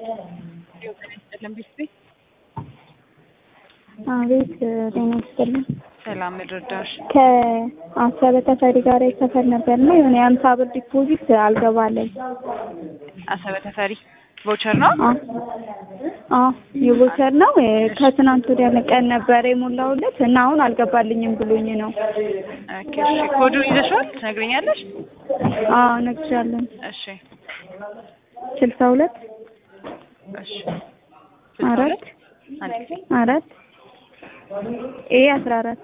አቤት ጤና ይስጥልኝ። ሰላም ልርዳሽ? ከአሰበ ተፈሪ ጋር የተሰፈር ነበር እና የሆነ የአምሳ ብር ዲፖዚት አልገባለኝ። አሰበ ተፈሪ ቮቸር ነው? አዎ የቮቸር ነው። ከትናንት ወዲያ ቀን ነበረ የሞላሁለት እና አሁን አልገባልኝም ብሎኝ ነው። ኦኬ እሺ። ኮዱን ይዘሽዋል? ትነግሪኛለሽ? አዎ እነግርሻለሁ። እሺ ስልሳ ሁለት እሺ። አራት አንድ ጊዜ አራት ኤ አስራ አራት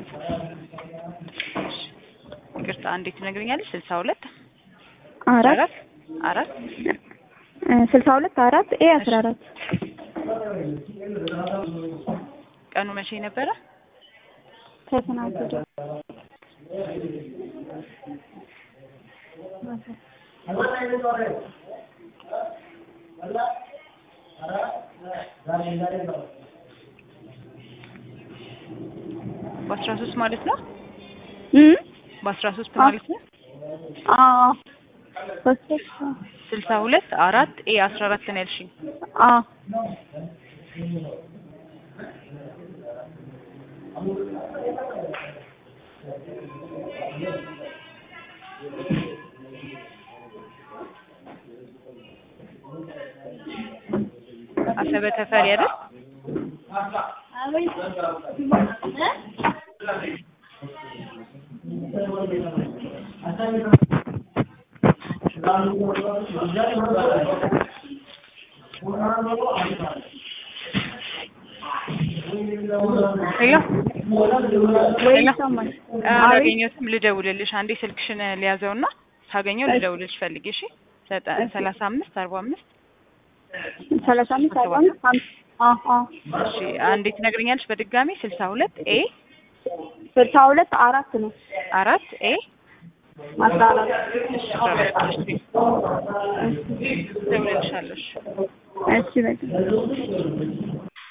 ይቅርታ፣ እንዴት ትነግሪኛለሽ? ስልሳ ሁለት አራት አራት ስልሳ ሁለት አራት ኤ አስራ አራት ቀኑ መቼ ነበረ? ከትናንት ወዲያ በአስራ ሶስት ማለት ነው። እም በአስራ ሶስት ማለት ነው። አዎ በስልክ ስልሳ ሁለት አራት ኤ አስራ አራት ነው ያልሽኝ። አዎ አሰበ ተፈሪ አይደል? ሄሎ ወይ ሄሎ ይሰማል? አላገኘሁትም። ልደውልልሽ አንዴ ስልክሽን ሊያዘውና ሳገኘው ልደውልልሽ ፈልጌ። እሺ ዘጠ- ሰላሳ አምስት አርባ አምስት ሰላሳ አምስት አርባ አምስት አምስት አዎ አዎ እሺ አንዴ ትነግሪኛለሽ በድጋሚ ስልሳ ሁለት ኤ ስልሳ ሁለት አራት ነው አራት ኤ አስራ አራት አስራ አራት እሺ እደውልልሻለሁ። እሺ እሺ በቃ